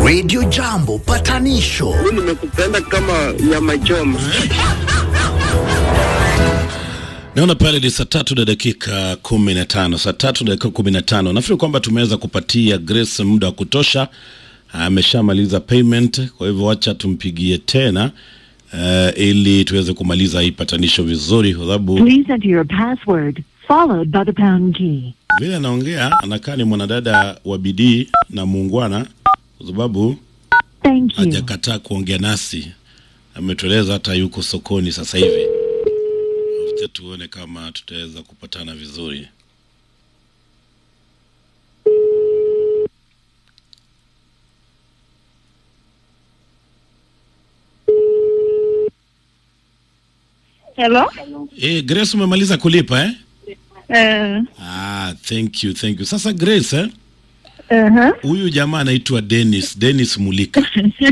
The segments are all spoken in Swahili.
Radio Jambo patanisho nimekupenda kama nyama choma. Naona pale ni saa tatu na dakika kumi na tano saa tatu na dakika kumi na tano Nafikiri kwamba tumeweza kupatia Grace muda wa kutosha, ameshamaliza payment. Kwa hivyo wacha tumpigie tena uh, ili tuweze kumaliza hii patanisho vizuri, kwa sababu Please enter your password, followed by the pound key. vile anaongea anakaa ni mwanadada wa bidii na muungwana, kwa sababu Thank you. hajakataa kuongea nasi, ametueleza hata yuko sokoni sasa hivi. Wacha tuone kama tutaweza kupatana vizuri. Hello? Eh, Grace umemaliza kulipa eh? Eh, Ah, thank you, thank you. Sasa Grace eh? uh-huh. Huyu jamaa anaitwa Dennis, Dennis Mulika.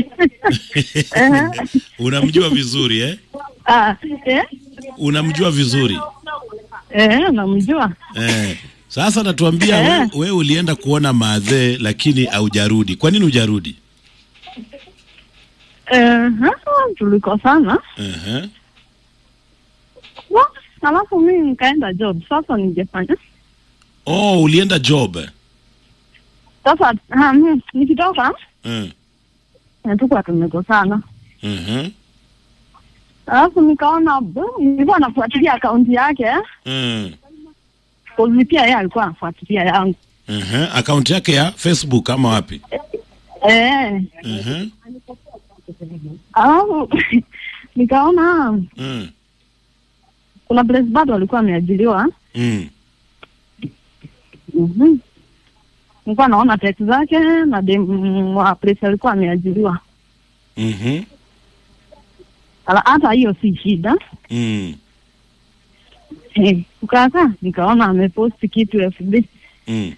Unamjua vizuri eh? Ah, eh? Unamjua vizuri. Eh, namjua. Eh. Sasa natuambia Eh. wewe we ulienda kuona maadhee lakini haujarudi. Kwa nini hujarudi? Eh, tulikosana. Uh-huh. Wa, Alafu mimi nikaenda job. Sasa ningefanya. Oh, ulienda job. Sasa ha, mimi nikitoka Uh. natuka tumekosana. Uh-huh. Alafu nikaona bu, nilikuwa nafuatilia akaunti yake Uh. kozi pia yeye alikuwa anafuatilia yangu. Uh-huh. Akaunti yake ya Facebook ama wapi? Eh, Uh-huh. alafu nikaona Uh. kuna place bado alikuwa ameajiriwa. Mm. Mhm. Nilikuwa naona text zake na dem wa place alikuwa ameajiriwa. Mhm. Ala, hata hiyo si shida. Mm. Eh, ukaka nikaona ameposti kitu FB. Mm.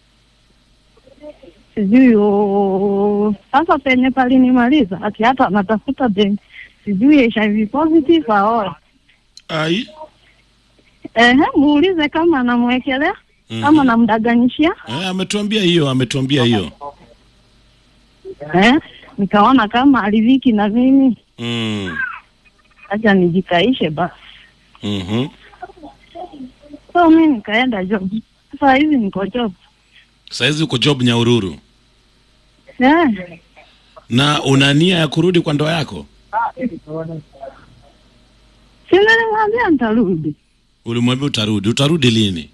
Sijui o- sasa penye palinimaliza ati hata anatafuta dem sijui HIV positive aoe. Ai. Ehe, muulize kama anamwekelea Mhm. kama namdaganyishia. Eh, ametuambia hiyo, ametuambia hiyo. Eh, nikaona kama aliviki na mimi, Mm. acha nijikaishe basi. Mhm. So mi nikaenda job. Sasa hivi niko job. Saizi uko job Nyahururu Eh, na una nia ya kurudi kwa ndoa yako? si nilimwambia nitarudi. Ulimwambia utarudi. Utarudi lini?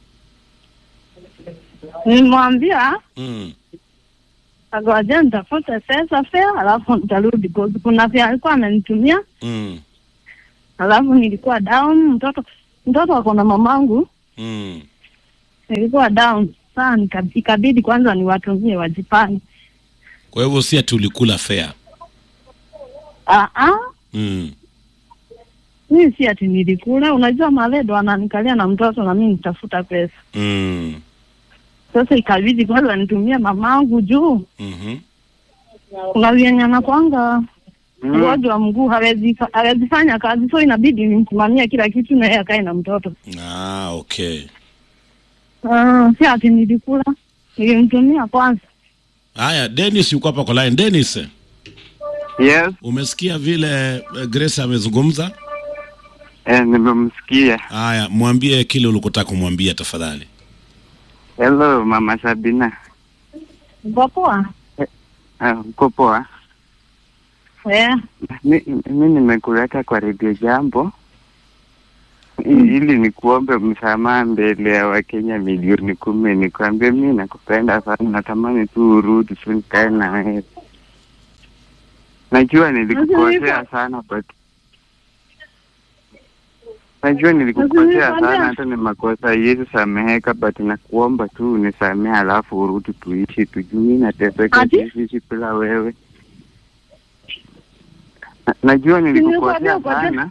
Nilimwambia Mm. agoja nitafute pesa fea, alafu nitarudi. Cause Kuna vya alikuwa amenitumia, Mm. alafu nilikuwa down. Mtoto mtoto ako na mamangu, Mm. nilikuwa down saa nika- ikabidi kwanza niwatumie wajipange. Kwa hivyo si ati ulikula fare. Ah, ah, Mm. mimi si ati nilikula. Unajua maledo ananikalia na mtoto na mimi nitafuta pesa. Mm. Sasa ikabidi kwanza nitumie mamangu juu Mhm. kuna vyenye anakwanga mgonjwa wa mguu hawezi fa- hawezi fanya kazi, so inabidi nimsimamie kila kitu na yeye akae na mtoto. Ah, okay. Ah, si ati nilikula, nilimtumia kwanza. Haya, Dennis yuko hapa kwa line. Dennis, Yes, umesikia vile eh, Grace amezungumza? eh, nimemsikia. Haya, mwambie kile ulikotaka kumwambia tafadhali. Hello mama Sabina. Uko poa? Ah, uko poa? Eh, Mi, mi nimekuleta kwa redio jambo I- ili nikuombe msamaha mbele ya Wakenya milioni kumi. Nikwambie mi nakupenda sana, natamani tu urudi tu nikae na wewe. Najua nilikukosea Unajua- sana but najua nilikukosea Unajua- sana, hata ni makosa yezi sameheka, but nakuomba tu unisamehe, alafu urudi tuishi, tujui nateseka Ati? sisi bila wewe. Na- Najua nilikukosea Nimekuambia ukoje? sana.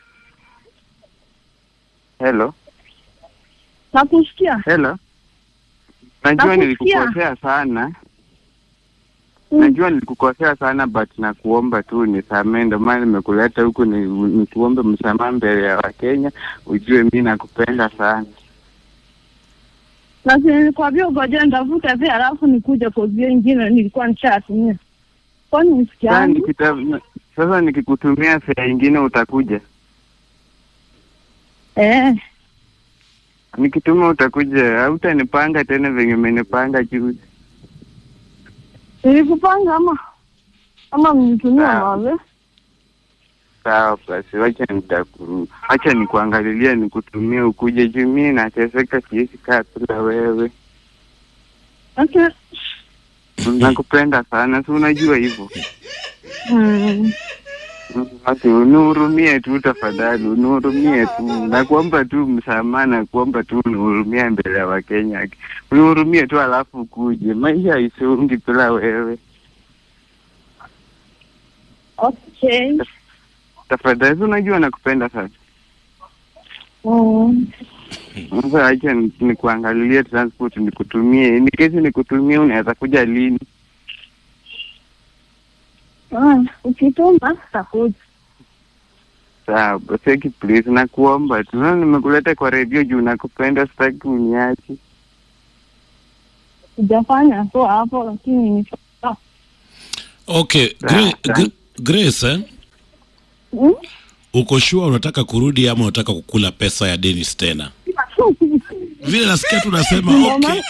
Hello, nakusikia. hello. Najua Nakusikia. nilikukosea sana. Najua nilikukosea sana but nakuomba tu nisamehe, ndio maana nimekuleta huku ni, nikuombe msamaha mbele ya Wakenya, ujue mi nakupenda sana. na si nilikwambia ugoje nitafute pia alafu nikuje kozio ingine nilikuwa nishatumia kwani Sasa usikiani? nikita- sasa nikikutumia fea ingine utakuja, Eh, nikituma utakuja, hautanipanga tena venye umenipanga juzi. nilikupanga ama ama mnitumia Sawa. mawe? Sawa basi, wacha nitakuru, wacha nikuangalilia, nikutumie ukuje juu mimi nateseka, siwezi kaa bila wewe. Okay. Nakupenda sana, si unajua hivyo. Mm. Basi unihurumie tu tafadhali, unihurumie tu, nakuomba tu msamaha, nakuomba tu unihurumie mbele ya Wakenya, unihurumie tu alafu ukuje. Maisha haisongi bila wewe, Okay. tafadhali. Si unajua nakupenda sana. Mm. Sasa acha ni- nikuangalilie transport, nikutumie. Ni kesi nikutumie, unaweza kuja lini? Ah, ukituma takuja. Sawa basi, please, nakuomba tu. Na nimekuleta kwa redio juu nakupenda, sitaki uniache. Sijafanya tu hapo lakini ni Okay, Gra Gra Grace, eh? Mm? uko sure unataka kurudi ama unataka kukula pesa ya Dennis tena? Vile nasikia tu unasema okay.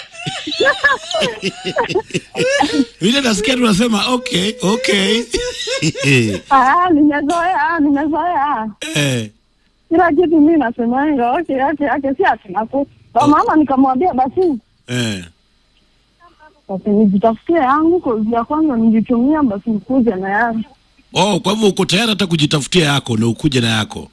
Vile nasikia tu unasema okay, okay. Ah, nimezoea, nimezoea. eh, Kila kitu mimi nasemanga okay, okay, okay, si ati naku. Kwa mama nikamwambia basi eh. basi nijitafutie yangu kozi ya kwanza nijitumia basi nikuje na yangu. Oh, kwa hivyo uko tayari hata kujitafutia yako na ukuje na yako.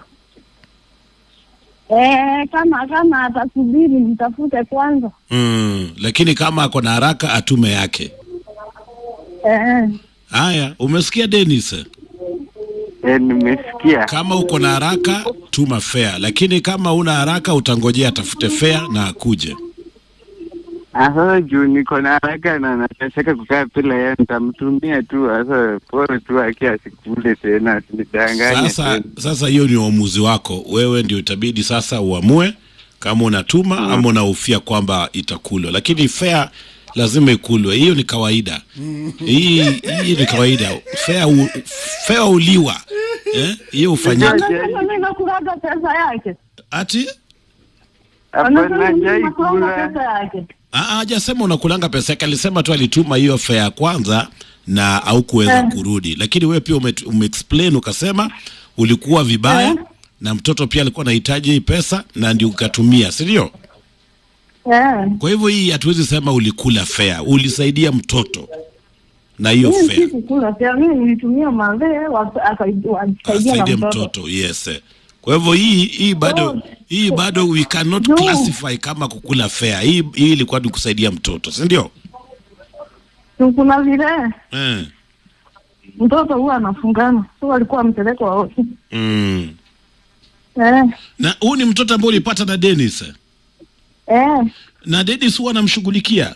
Eh, kama kama atasubiri nitafute kwanza. Mm, lakini kama ako na haraka atume yake. Eh, Haya, umesikia Dennis? Eh, nimesikia. Kama uko na haraka tuma fare, lakini kama una haraka utangojea atafute fare na akuje. Ah, Sasa juu niko na haraka na nateseka kukaa bila yeye, nitamtumia tu. Sasa pole tu, aki asikule tena, asinidanganye Sasa tena. sasa hiyo ni uamuzi wako wewe, ndio itabidi sasa uamue kama unatuma ama unahofia kwamba itakulwa, lakini fare lazima ikulwe. Hiyo ni kawaida. Hii hii ni kawaida. Fare u, fare uliwa eh, hiyo hufanyika anasema mimi nakulaga pesa yake. ati Hapana, Anasema mimi hajai nakulaga kula. pesa yake. Ah, hajasema unakulanga pesa yake, alisema tu alituma hiyo fare ya kwanza na haukuweza Eh. kurudi, lakini wewe pia ume, umeexplain ukasema ulikuwa vibaya Eh. na mtoto pia alikuwa anahitaji hii pesa na ndio ukatumia, si ndio? Eh. Kwa hivyo hii hatuwezi sema ulikula fare, ulisaidia mtoto na hiyo Mimi fare sikukula pia, mimi nilitumia mazee wakasaidia na asaidie mtoto. mtoto yes. Kwa hivyo hii hii bado Oh. hii bado we cannot No. classify kama kukula fare. Hii hii ilikuwa ni kusaidia mtoto, si ndio? Tu Kuna vile Eh. mtoto huwa anafungana, so alikuwa ampelekwa wote. Mm. Eh, Na huu ni mtoto ambao ulipata na Dennis. eh, Na Dennis huwa anamshughulikia.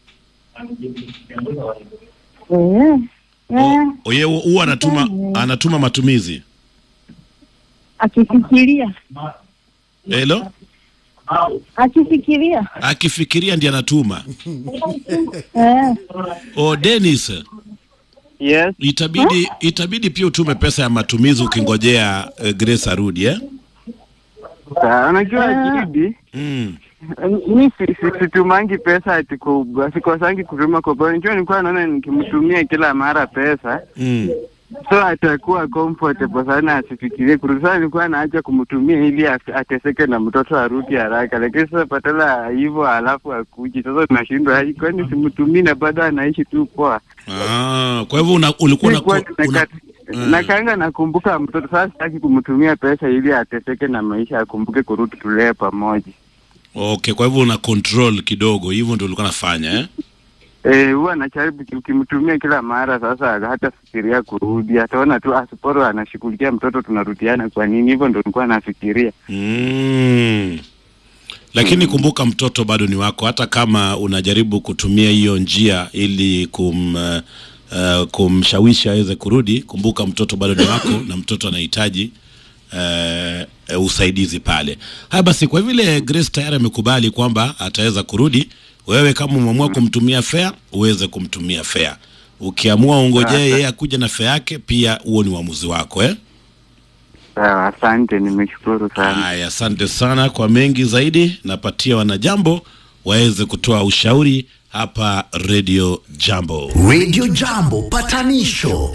eh, eh, O- Yeye huwa anatuma Mm. anatuma matumizi. akifikiria Hello? akifikiria Akifikiria ndiye anatuma. eh, O Dennis, Yes. itabidi itabidi pia utume pesa ya matumizi ukingojea uh, Grace arudi eh? Sawa, unajua Ah. Jidi, Mm. mi si- si- situmangi pesa ati kwa sikosangi kutuma kwa bwana. Unajua nilikuwa naona nikimtumia kila mara pesa Mm. so atakuwa comfortable sana, asifikirie kurudi. Sasa nilikuwa naacha kumtumia ili as- ateseke na mtoto arudi haraka, lakini sasa patala hivyo alafu akuji. Sasa tunashindwa, ai, kwani simtumii na bado anaishi tu poa. Ah, kwa hivyo una, ulikuwa Nilikuwa una, una, nimekata- Mm. nakanga nakumbuka mtoto sasa, sitaki kumtumia pesa ili ateseke na maisha, akumbuke kurudi tulee pamoja. Okay, kwa hivyo una control kidogo, hivyo ndio ulikuwa nafanya eh? Eh, huwa anajaribu ukimtumia kila mara. Sasa hata fikiria kurudi, ataona tu asiporo anashughulikia mtoto, tunarudiana kwa nini? Hivyo ndo nilikuwa nafikiria. Mm. Lakini kumbuka mtoto bado ni wako, hata kama unajaribu kutumia hiyo njia ili kum uh, uh, kumshawishi aweze kurudi, kumbuka mtoto bado ni wako na mtoto anahitaji uh, uh, usaidizi pale. Haya basi, kwa vile Grace tayari amekubali kwamba ataweza kurudi, wewe kama umeamua kumtumia fare, uweze kumtumia fare. Ukiamua ungojee yeye akuja na fea yake, pia huo ni uamuzi wako eh? Sawa, asante, nimeshukuru sana. Haya, asante sana. Kwa mengi zaidi, napatia wanajambo waweze kutoa ushauri hapa Radio Jambo. Radio Jambo patanisho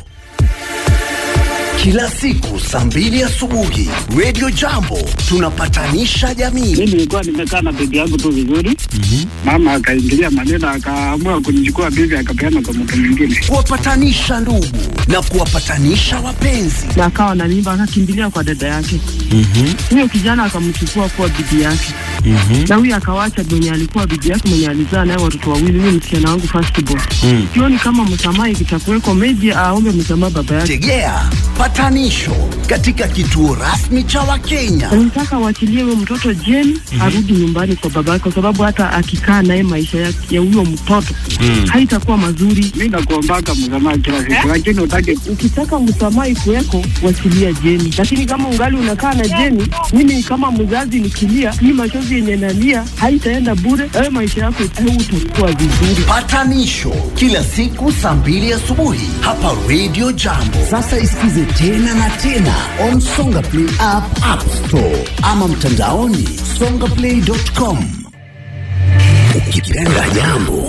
kila siku saa mbili asubuhi. Radio Jambo tunapatanisha jamii. mi nilikuwa nimekaa na bibi yangu tu vizuri mama akaingilia maneno akaamua kunichukua bibi akapeana kwa mtu mwingine kuwapatanisha ndugu na kuwapatanisha wapenzi. na akawa na mimba akakimbilia kwa dada yake huyo kijana akamchukua kuwa bibi yake na huyo akawacha mwenye alikuwa bibi yake mwenye alizaa naye watoto wawili huyo msichana wangu firstborn sioni kama msamaha ikitakuweko meji aombe msamaha baba yake Tegea patanisho katika kituo rasmi cha Wakenya. nataka waachilie huyo mtoto jeni arudi nyumbani kwa baba yake kwa sababu hata akikaa naye maisha ya ya huyo mtoto haitakuwa mazuri mi nakuombaka msamaha kila siku lakini utake ukitaka msamaha ikuweko wachilia jeni lakini kama ungali unakaa na jeni mimi kama mzazi nikilia hii machozi yenye nalia haitaenda bure wewe maisha yako utakuwa vizuri Patanisho kila siku saa mbili asubuhi hapa Radio Jambo. Sasa isikize tena na tena on Songa Play app, App Store ama mtandaoni songaplay.com. Ukipenda jambo